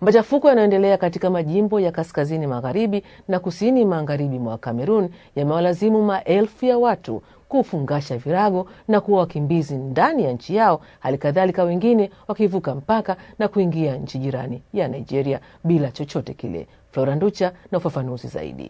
Machafuko yanayoendelea katika majimbo ya kaskazini magharibi na kusini magharibi mwa Kamerun yamewalazimu maelfu ya watu kufungasha virago na kuwa wakimbizi ndani ya nchi yao, hali kadhalika wengine wakivuka mpaka na kuingia nchi jirani ya Nigeria bila chochote kile. Flora Nducha na ufafanuzi zaidi.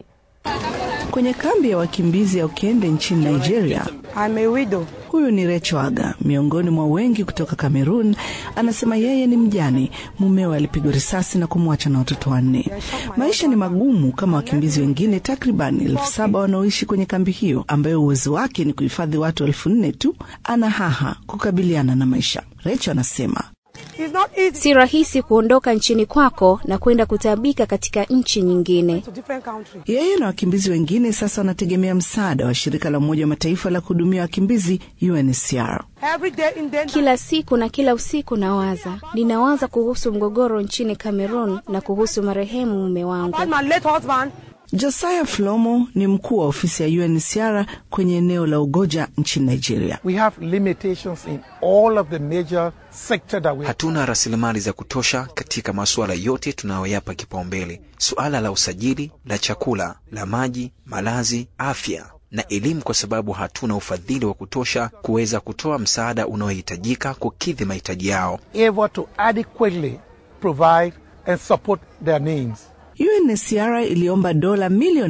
Kwenye kambi ya wakimbizi ya Okende nchini Nigeria, I'm a widow. huyu ni Recho Aga, miongoni mwa wengi kutoka Kamerun. Anasema yeye ni mjane, mumewe alipigwa risasi na kumwacha na watoto wanne. Maisha ni magumu kama wakimbizi wengine takriban elfu saba wanaoishi kwenye kambi hiyo, ambayo uwezo wake ni kuhifadhi watu elfu nne tu. Ana haha kukabiliana na maisha. Recho anasema It's not easy Si rahisi kuondoka nchini kwako na kwenda kutabika katika nchi nyingine. to different country. yeye na wakimbizi wengine sasa wanategemea msaada wa shirika la Umoja wa Mataifa la kuhudumia wakimbizi UNHCR. Every day in danger. Kila siku na kila usiku nawaza, ninawaza kuhusu mgogoro nchini Cameroon na kuhusu marehemu mume wangu. About my late husband. Josiah Flomo ni mkuu wa ofisi ya UNHCR kwenye eneo la Ugoja nchini Nigeria. We have limitations in all of the major sector that we Hatuna rasilimali za kutosha katika masuala yote tunayoyapa kipaumbele: suala la usajili, la chakula, la maji, malazi, afya na elimu, kwa sababu hatuna ufadhili wa kutosha kuweza kutoa msaada unaohitajika kukidhi mahitaji yao. able to adequately provide and support their needs. UNHCR iliomba dola milioni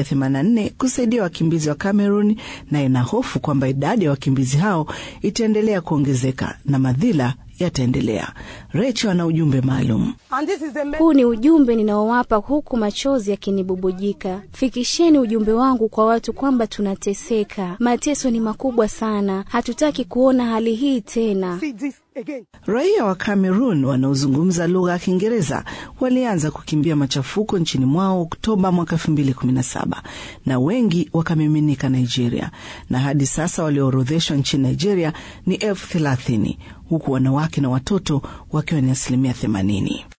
184 kusaidia wakimbizi wa Cameroon na ina hofu kwamba idadi ya wakimbizi hao itaendelea kuongezeka na madhila yataendelea. Recho ana ujumbe maalum. And this is the message. Huu ni ujumbe ninaowapa huku machozi yakinibubujika. Fikisheni ujumbe wangu kwa watu kwamba tunateseka. Mateso ni makubwa sana, hatutaki kuona hali hii tena. See this again. Raia wa Cameroon wanaozungumza lugha ya Kiingereza walianza kukimbia machafuko nchini mwao Oktoba mwaka 2017 na wengi wakamiminika Nigeria, na hadi sasa walioorodheshwa nchini Nigeria ni elfu thelathini huku wanawake na watoto wakiwa ni asilimia themanini.